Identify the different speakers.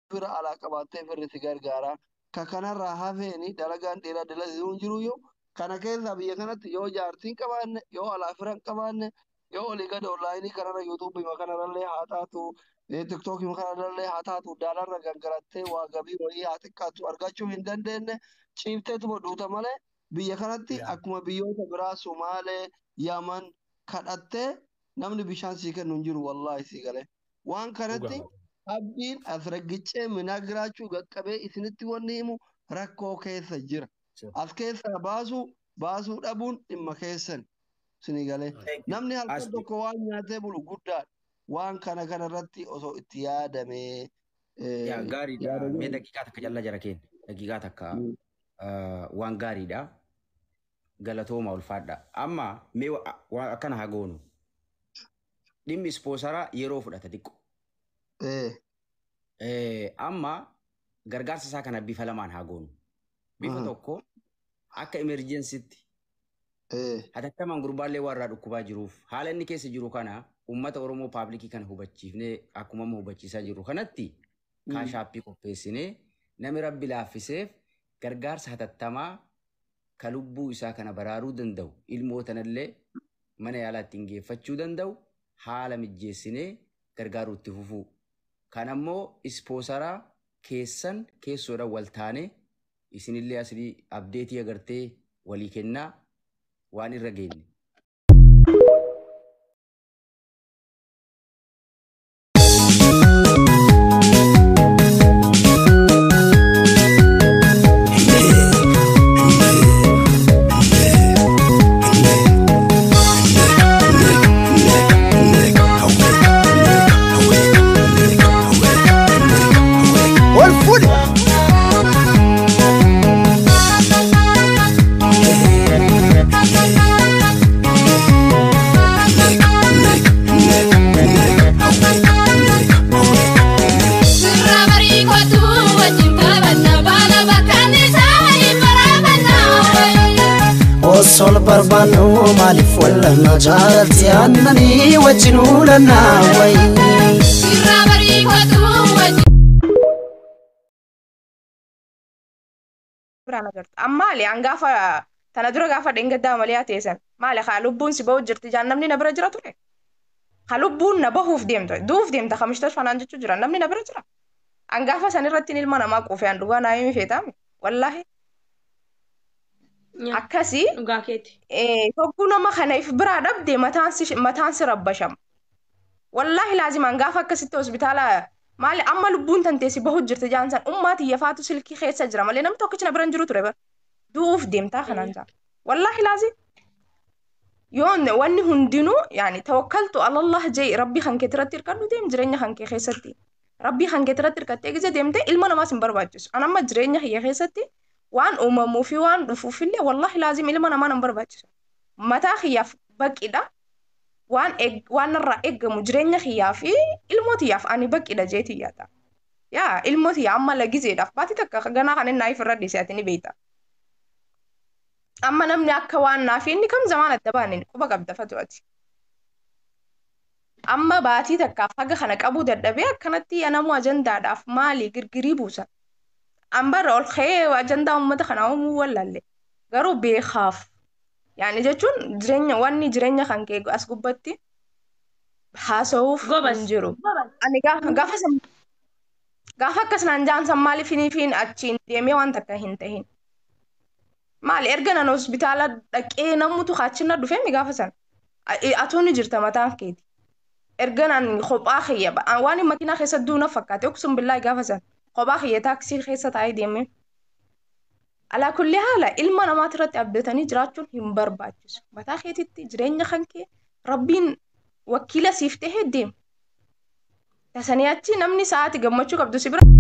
Speaker 1: fira alaa qabaattee firri si gargaara. Ka kanarraa hafeeni dalagaan dhiiraa dalaguu hin jiru yoo kana keessaa biyya kanatti yoo jaartiin qabaanne yoo alaa fira hin qabaanne yoo olii gad onlaayinii kanarra yuutuubii kanarrallee haa taatu tiktookii kanarrallee haa taatu daalarra gangarattee waa gabii wayii haa xiqqaatu argachuu hin dandeenye ciifteetuma duuta malee biyya kanatti akkuma biyyoota biraa Sumaalee, Yaman kadhattee namni bishaan sii kennu hin jiru wallaahi sii galee. Waan kanatti abdiin as raggicee minaa giraachuu qaqqabee isinitti wanni himu rakkoo keessa jira. As keessaa baasuu baasuu dhabuun dhimma keessan isinii galee. Namni halkan tokko waan nyaatee bulu guddaadha. Waan kana kanarratti osoo itti yaadamee.
Speaker 2: Gaariidha. Mee daqiiqaa takka jalla jara keenya. Daqiiqaa takka waan gaariidha. Galatooma ulfaadha. Amma mee waan akkana haa goonu. Dhimmi ispoosaraa yeroo fudhata xiqqoo. Amma gargaarsa isaa kana bifa lamaan haa goonu. Bifa tokko akka emerjensiitti hatattamaan gurbaallee warraa dhukkubaa jiruuf haala inni keessa jiru kana uummata Oromoo paablikii kana hubachiifnee akkuma amma hubachiisaa jiru kanatti kaashaappii qopheessinee namni rabbi laaffiseef gargaarsa hatattamaa ka lubbuu isaa kana baraaruu danda'u ilmootanallee mana yaalaa ittiin geeffachuu danda'u haala mijjeessinee gargaaruu itti fufuu. Kan ammoo ispoosaraa keessan keessoodhaan wal taane isinillee asii abdeetii agartee walii kennaa waan irra geenye.
Speaker 3: sol barbaannu maaliif wallanna jaalatti aannanii wajjin uulannaa wayi.
Speaker 4: Sirraa bariifatu wajjin.
Speaker 5: biraan agarta. Ammaali an gaafa tana dura gaafa dheengaddaa malee teessan maali haa lubbuun si bahu jirti jaan namni na bira jira ture. Haa lubbuun na bahuuf deemtu duuf deemta kamishtas fanaan jechuu jira namni na bira jira. An gaafa san irratti ilma namaa quufee an dhugaa naa himi feetaami wallaahi. Akkasii
Speaker 6: Dhugaa keeti.
Speaker 5: hogguu nama kanaaf biraa dhabde mataan si rabbashama. Wallaahi laazimaan gaafa akkasitti hospitaala maali amma lubbuun tanteessi bahu jirti jaansan ummaati yafaatu silkii keessa jira malee namni tokkichi na bira hin jiru ture bara. Du'uuf deemtaa kanaan jaan. Wallaahi laazim. Yoon wanni hundinuu yaani tawakkaltu alallah jee rabbii kan kee irratti hirkadhu deem jireenya kan kee keessatti. Rabbii kan kee irratti hirkattee gisa deemtee ilma namaas hin barbaachisu. An amma jireenya kiyya keessatti waan uumamuu fi waan dhufuufillee wallahi laazim ilma namaa nan barbaachisu. Mataa kiyyaaf baqidha. Waan waan irraa eeggamu jireenya kiyyaa fi ilmootiyyaaf ani baqidha jeetiyyaa ta'a. Yaa ilmootiyyaa amma lagiseedhaaf baatii takka ganaa kan inni naaf irra dhiise ati ni beekta. Amma namni akka waan naaf inni kam zamaan adda baane quba qabda fatu'ati. Amma baatii takkaaf haga kana qabuu dadhabee akkanatti namuu ajandaadhaaf maali girgirii buusa. Ambarra ol ka'ee ajandaa uummata kanaa uumuu wallaalle. Garuu beekaaf. Yaani jechuun jireenya wanni jireenya kan kee as gubbatti haasa'uuf
Speaker 6: Gobas.
Speaker 5: hin jiru. Ani gaafa gaafa san gaafa akkas naan jaansan maaliif hiniifiin achiin deemee waan takka hin tahin. Maali erga nan hospitaala dhaqee namutu kaachina dhufee mi gaafa san. Atuu ni jirta mataan keeti. Erga nan kophaa kiyya waan makiinaa keessa duuna fakkaate oksum billaa gaafa san. Kophaa kiyya taaksii keessa taa'ee deemee. Alaa kulli haala ilma namaati irratti abdatanii jiraachuun hin barbaachisu. Mataa keetitti jireenya kan kee rabbiin wakiila siif tahee deema. Tasanii achi namni sa'aati gammachuu qabdu si bira.